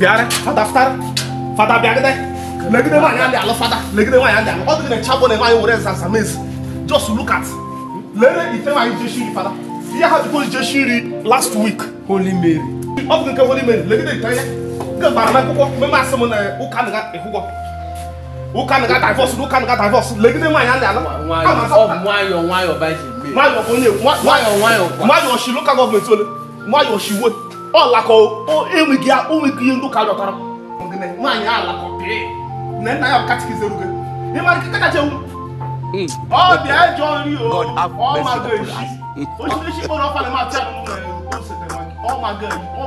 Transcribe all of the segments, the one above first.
bịara fada fụtara fada bịagide legide nwaanyị a na-alụ fada legide nwaanyị a na-alụ ọ dịgị na chabụ na nwaanyị were nzanza mezi just look at lere ite nwaanyị jeshi nri fada ihe ha jikwa jeshi nri last week holy mary ọ bụ nke holy mary legide ite ya nke gbara n'akwụkwọ meme asị m na ụka na ịhụgwọ ụka na divọs ụka na divọs legide nwaanyị a na-alụ nwayọ ọ bụ nwayọ nwayọ baji eme nwayọ bụ onye nwayọ nwayọ kwa nwayọ shi lokal gọọmenti ole nwayọ shiwe ọlakọ enweghị onweghị ihe ndị ụka rịọtara nwaanyị alakọ pịị na nna ya katikizere gị ịmara ike kacha ewu ọ bịa jọ nri o God have ọ mercy mago upon eshi us. osisi kpọrọ ọfa na matị anụ na osete ọ mago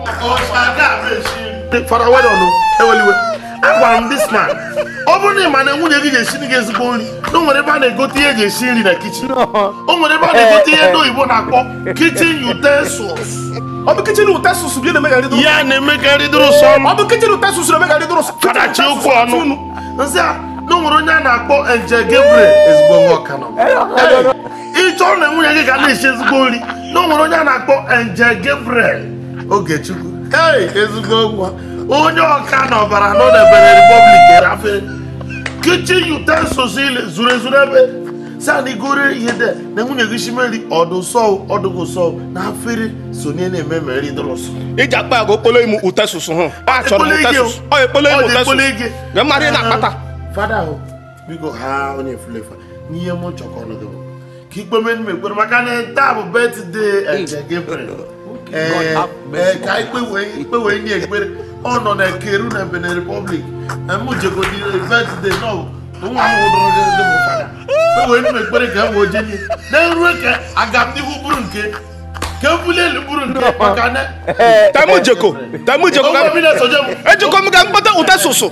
eshi fara wedon eweliwe agwara m dis man ọ bụrụ na ị ma na nwunye gị ga-esi gị ezigbo nri na o nwere ebe a na-egote ihe eji esi nri na kichin o nwere ebe a na-egote ihe ndị oyibo na-akpọ kichin utensils ọ bụ kichin utensils bụ ihe na-emegarị dụrụ ya na-emegarị dụrụ sọ ọ bụ kichin utensils na-emegarị dụrụ sọ kadachi okwu ọnụ nsị a na o nwere onye a na-akpọ nje gabriel ezigbo nwa ọka nọ ịchọrọ na nwunye gị ga na-esi ezigbo nri na o nwere onye a na-akpọ nje gabriel ogechukwu hey ezigbo nwa onye ọka na ọbara nọ na ebere republic erafere kichin utensils ile zuru ezuru ebe si a na igore ihe de na nwunye gị shimeri ọdụ sọ ọdụgụ sọ na afere sonye na-eme meri dụrụsụ iji akpa agwa okpolo ime utesus hụ a chọrọ m Ekpolo ige utesus o. ọ ekpolo ime Ọ dị ekpolo utesus ige. na mmadụ ị na-akpata fada ahụ biko ha onye fulefa n'ihe m chọkọ ọnụ gị bụ ka ikpe men m ekwere maka na taa bụ betde eje gabriel ee ee, ka ikpe wee ikpe wee nye ekpere ọ nọ na keru na benin republic m jegodi betde nọ nwa m hụdụrụ gị ndị bụ fada ikpe wee nye m ekpere ka m wee jenye na nrue ka aga m n'ihu bụrụ nke ka m bulie elu bụrụ nke maka na temu jeko temu jeko onwe bi na-esoje m ejikọ m ga mkpata utesusu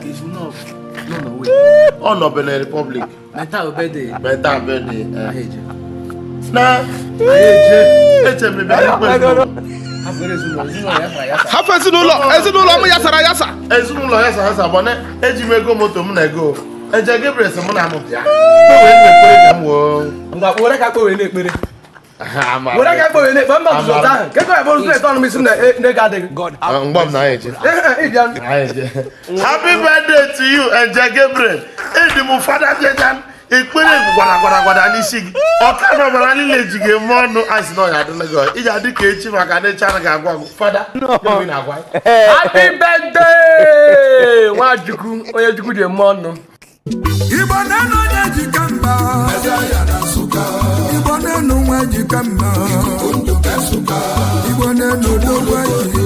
ọ nọ benin republic meta obede beta bedi eje na eche m bịa ikpe ezinụlọ afere ezinụlọ ezinụlọ ya fara ya sa hafụ ezinụlọ ezinụlọ m yasara yasa ezinụlọ ya sa asa gbana eji m ego moto m na ego eje gabriel sị mụ na m bịa o wee mekpere ka m wee ngwa were ka kpe wee na-ekpere were ka kpe wee na-ekpe mba nzuzo ụtọ ahụ kekọ ya bụrụ ụzọ eto ọnụ isi m na ego adịghị God have mgbe m na anyị eje Ehe, ịbịa happy birthday to you eje gabriel edi m fada jejan ekpere gwara gwara gwara n'isi gị ọka na ọbara niile ji gị eme ọnụ asị na ọnya adịla gị iji adị ka echi maka na echi anaghị agwa gị fada gịnị na-agwa anyị? happy birthday nwachukwu onye chukwu ji eme ọnụ igbo na-enu onye jika mma igbo na-enu nwa jika mma igbo na-enu odogwu eji